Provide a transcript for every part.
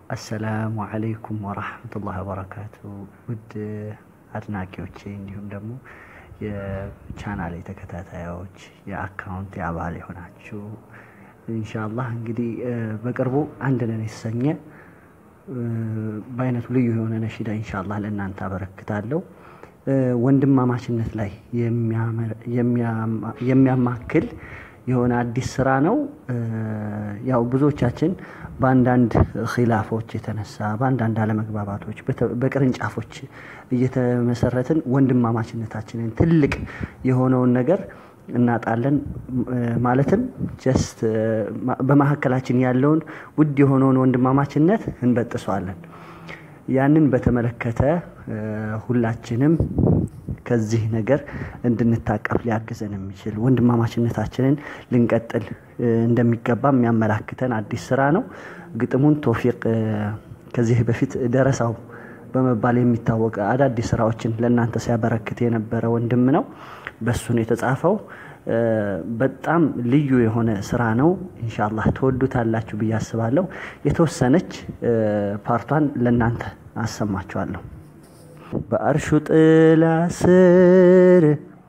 አሰላሙ አለይኩም ወራህመቱላህ ወበረካቱ። ውድ አድናቂዎቼ እንዲሁም ደግሞ የቻናሌ ተከታታዮች የአካውንት አባል የሆናችሁ ኢንሻአላህ እንግዲህ በቅርቡ አንድ ነን የተሰኘ በአይነቱ ልዩ የሆነ ነሺዳ ኢንሻአላህ ለእናንተ አበረክታለሁ። ወንድማማችነት ላይ የሚያማክል የሆነ አዲስ ስራ ነው። ያው ብዙዎቻችን በአንዳንድ ኺላፎች የተነሳ በአንዳንድ አለመግባባቶች በቅርንጫፎች እየተመሰረትን ወንድማማችነታችንን ትልቅ የሆነውን ነገር እናጣለን። ማለትም ጀስት በመካከላችን ያለውን ውድ የሆነውን ወንድማማችነት እንበጥሰዋለን። ያንን በተመለከተ ሁላችንም ከዚህ ነገር እንድንታቀፍ ሊያግዘን የሚችል ወንድማማችነታችንን ልንቀጥል እንደሚገባ የሚያመላክተን አዲስ ስራ ነው። ግጥሙን ቶፊቅ ከዚህ በፊት ደረሳው በመባል የሚታወቅ አዳዲስ ስራዎችን ለእናንተ ሲያበረክት የነበረ ወንድም ነው። በሱ ነው የተጻፈው። በጣም ልዩ የሆነ ስራ ነው። ኢንሻአላህ ትወዱታላችሁ ብዬ አስባለሁ። የተወሰነች ፓርቷን ለእናንተ አሰማችኋለሁ። በአርሹ ጥላ ስር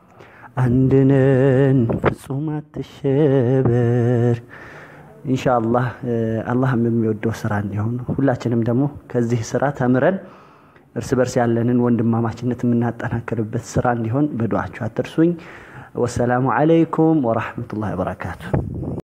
አንድነን ፍጹም አትሸበር። ኢንሻአላህ አላህም የሚወደው ስራ እንዲሆን ሁላችንም ደግሞ ከዚህ ስራ ተምረን እርስ በርስ ያለንን ወንድማማችነት የምናጠናክርበት ስራ እንዲሆን በዱዓችሁ አትርሱኝ። ወሰላሙ አለይኩም ወራህመቱላሂ ወበረካቱ።